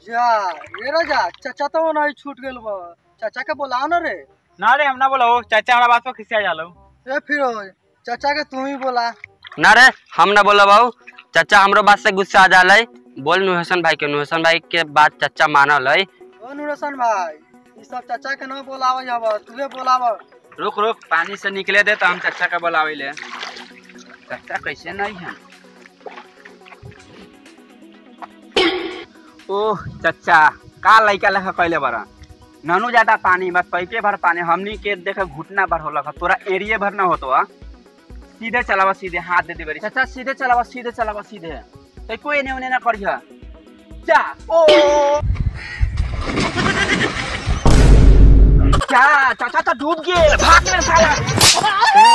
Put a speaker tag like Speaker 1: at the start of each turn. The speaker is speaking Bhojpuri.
Speaker 1: जा ये राजा चाचा तो नहीं छूट गेल बा चाचा के बोलाओ ना रे
Speaker 2: ना रे हम ना बोला चाचा हमारा बात पर खिसिया जालो
Speaker 1: ए फिरोज चाचा के तू ही बोला
Speaker 3: ना रे हम ना बोला बाबू चाचा हमरो बात से गुस्सा आ जाला बोल नुहसन भाई के नुहसन भाई के बात चाचा मानल है
Speaker 1: ओ नुरसन भाई ई सब चाचा के ना बोलाव जाब तुहे बोलाव
Speaker 2: रुक रुक पानी से निकले दे तो हम चाचा का बोलावे ले चाचा कैसे नहीं है ओह चाचा का लइका लेखा कैले बरा ननु ज्यादा पानी बस पैके भर पानी हमनी के देखे घुटना भर होला तोरा एरिए भर ना होतो आ सीधे चलावा सीधे हाथ दे दे बरी चाचा सीधे चलावा सीधे चलावा सीधे तो कोई ने उन्हें ना करिया जा ओ क्या चाचा तो डूब गए भाग ले साला